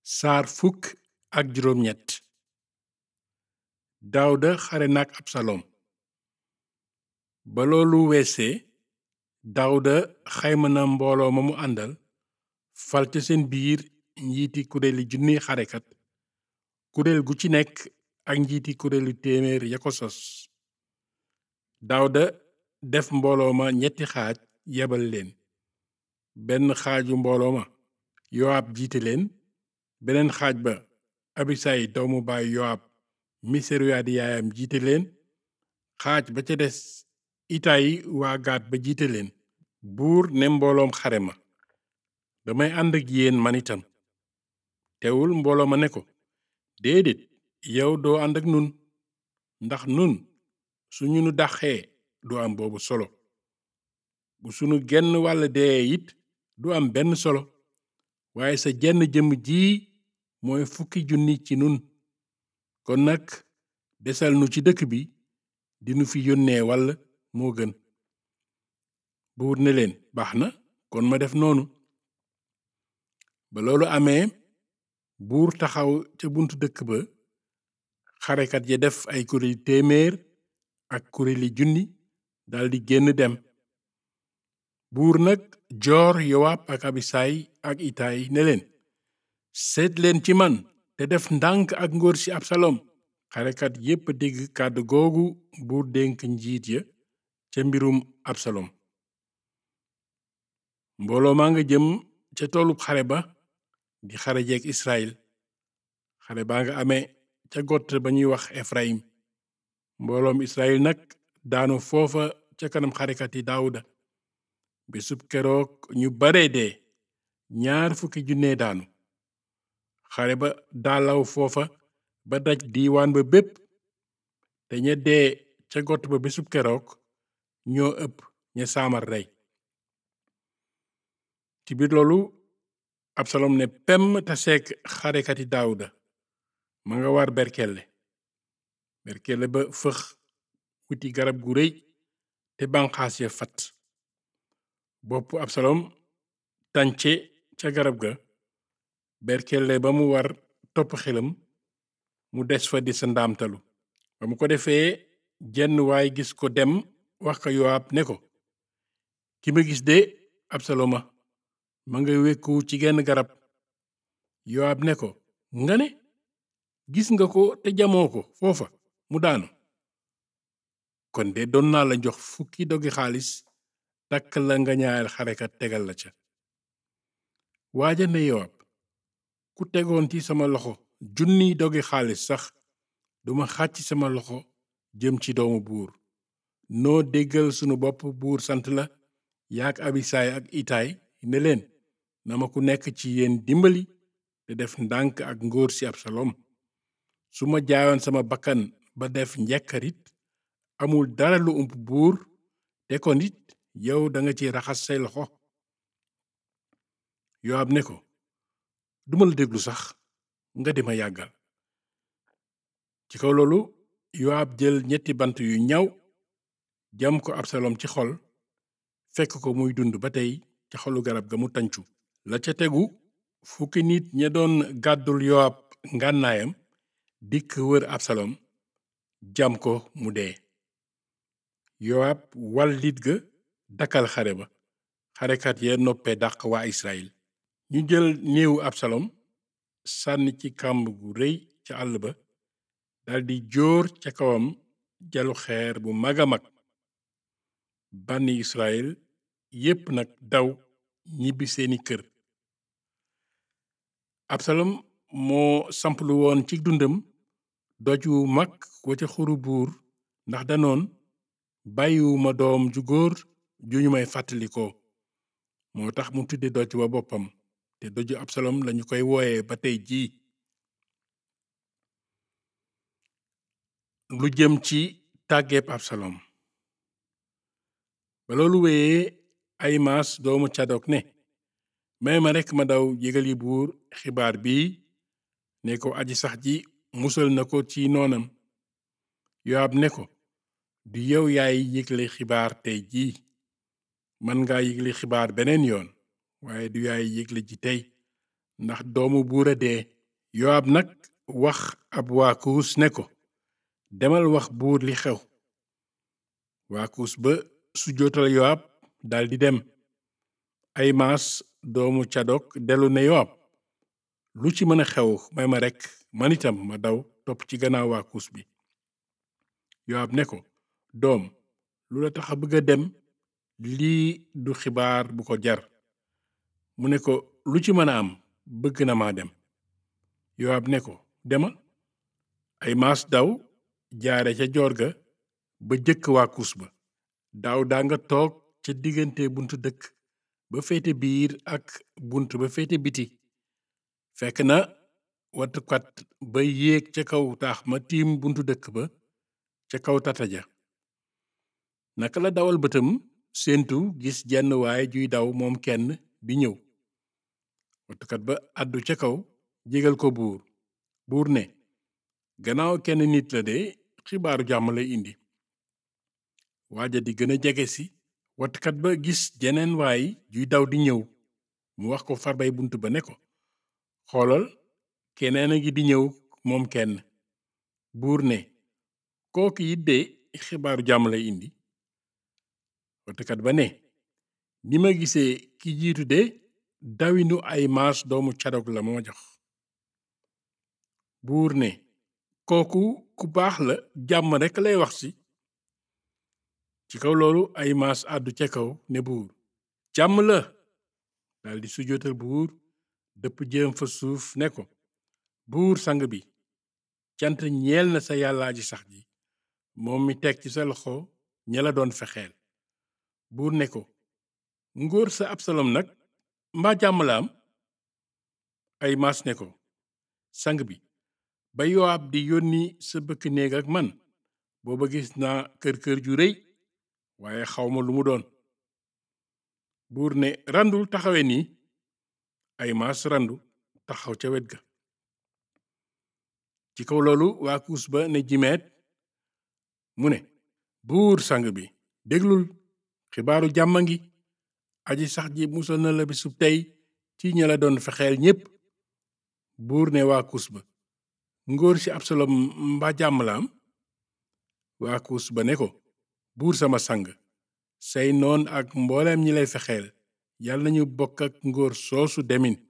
saar fukk ak juróom ñett daawda xare nak absalom ba loolu weesee daawda xayma na mbooloo ma mu àndal fal ca seen biir njiiti kuréeli junniy xarekat kuréel gu ci nekk ak njiiti kuréelu téeméer ya ko sos daawda def mbooloo ma ñetti xaaj yebal leen benn xaaju mbooloo ma yowaab jiite leen beneen xaaj ba abisay doomu baay yowaab mi seruyaa di yaayam jiite leen xaaj ba ca des itayi waa gaat ba jiite leen buur ne mbooloom xare ma damay ànd ak yéen man itam teewul mbooloo ma ne ko déedéet yow doo ànd ak nun ndax nun suñu nu daxee du am boobu solo bu sunu genn wàll dee it du am benn solo waaye sa jenn jëmm ji mooy fukki junni ci nun kon nag desal nu ci dëkk bi dinu fi yónnee wàll moo gën buur ne leen baax na kon ma def noonu ba loolu amee buur taxaw ca buntu dëkk ba xarekat ya def ay kuréeli téeméer ak kuréeli junni daldi génn dem buur nag joor yowaab ak abisaay ak itaay ne leen seet leen ci man te def ndànk ak ngóor si absalom xarekat yépp dégg kàddu googu buur dénk njiit ya ca mbirum absalom mbooloo maa nga jëm ca toolub xare ba di xare jeeg israel xare baa nga amee ca gott ba ñuy wax efraim mbooloom israel nag daanu foofa ca kanam xarekat yi daawuda bisub keroog ñu bare dee ñaar fukki junne daanu xare ba daalaw foofa ba daj diiwaan ba bépp te ña dee ca gott ba bisub keroog ñoo ëpp ña saamar rey ci biir loolu absalom ne pem taseek xarekati daawuda ma nga war berkelle berkelle ba fëx wuti garab gu rëy te banqaas ya fat bopp absalom tànce ca garab ga berkelle ba mu war topp xelam mu des fa di sa ndaamtalu ba mu ko defee jenn waay gis ko dem wax ko yowaab ne ko ki ma gis de absaloma ma nga wekku ci genn garab yowaab ne ko nga ne gis nga ko te jamoo ko foofa mu daanu kon de doon naa la jox fukki dogi xaalis takk la nga ñaareel xarekat tegal la ca waaja ne yowaab ku tegoon ci sama loxo junniy dogi xaalis sax duma xàcc sama loxo jëm ci doomu buur noo déggal sunu bopp buur sant la yaak abisaay ak itaay ne leen na ma ku nekk ci yéen dimbali te def ndànk ak ngóor si absalom su ma jaayoon sama bakkan ba def njekkarit amul dara lu ump buur te kon it yow danga ci raxas say loxo yowaab ne ko duma la déglu sax nga di ma yàggal ci kaw loolu yowaab jël ñetti bant yu ñaw jam ko absalom ci xol fekk ko muy dund ba tey ca xolu garab ga mu tàncu la ca tegu fukki nit ña doon gàddul yowaab ngànnaayam dikk wër absalom jam ko mu dee yowaab wal lit ga dakkal xare ba xarekat ya noppee dàq waa israel ñu jël néewu absalom sànni ci kàmb gu rëy ca àll ba daldi jóor ca kawam jalu xeer bu mag a mag bànni israel yépp nag daw ñibbi seeni kër absalom moo samplu woon ci dundam doj wu mag wa ca xuru buur ndax danoon bàyyiwuma doom ju góor ju ñu may fàttalikoo moo tax mu tudde doj wa boppam te doju absalom lañu koy wooye ba tey jii lu jëm ci tàggeeb absalom ba loolu wéyee ay maas doomu cadok ne may ma rekk ma daw yégal yi buur xibaar bii ne ko aji sax ji musal na ko ci noonam yowaab ne ko du yow yaay yégle xibaar tey jii man nga yégle xibaar beneen yoon waaye du yaay yégle ji tey ndax doomu buur a dee yowaab nag wax ab waa kuus ne ko demal wax buur li xew waa kuus ba sujjootal yowaab daldi dem ay maas doomu cadok dellu ne yowaab lu ci mën a xew may ma rekk man itam ma daw topp ci gannaaw waa kuus bi yowaab ne ko doom lu la tax a bëgg a dem lii du xibaar bu ko jar mu ne ko lu ci mën a am bëgg na maa dem yowaab ne ko demal ay maas daw jaare ca joor ga ba jëkk waa kuus ba daaw daa nga toog ca diggante buntu dëkk ba féete biir ak bunt ba féete biti fekk na wattukat ba yéeg ca kaw taax ma tiim buntu dëkk ba ca kaw tata ja naka la dawal bëtam séentu gis jenn waay juy daw moom kenn di ñëw wattukat ba àddu ca kaw jégal ko buur buur ne gannaaw kenn nit la de xibaaru jàmm lay indi waaja di gën a jege si wattukat ba gis jeneen waay juy daw di ñëw mu wax ko farbay bunt ba ne ko xoolal keneen a ngi di ñëw moom kenn buur ne kooku it de xibaaru jàmm lay indi wattukat ba ne ni ma gisee ki jiitu de dawinu ay maas doomu cadog la moo jox buur ne kooku ku baax la jàmm rekk lay wax si ci kaw loolu ay maas àddu ca kaw ne buur jàmm la daldi sujjóotal buur dëpp jëm fa suuf ne ko buur sang bi cant ñeel na sa yàllaa ji sax ji moom mi teg ci sa loxo ña la doon fexeel buur ne ko ngóor sa absalom nag mbaa jàmm la am ay maas ne ko sang bi ba yowaab di yónni sa bëkk néeg ak man booba gis naa kër kër ju rëy waaye xawma lu mu doon buur ne randul taxawe nii ay maas randu taxaw ca wet ga ci kaw loolu waa kuus ba ne jimeet mu ne buur sang bi déglul xibaaru jàmma ngi aji sax ji musal na la bisub tey ci ña la doon fexeel ñépp buur ne waa kuus ba ngóor ci absalom mbaa jàmm la am waa kuus ba ne ko buur sama sang say noon ak mbooleem ñi lay fexeel yàlla nañu bokk ak ngóor soosu demin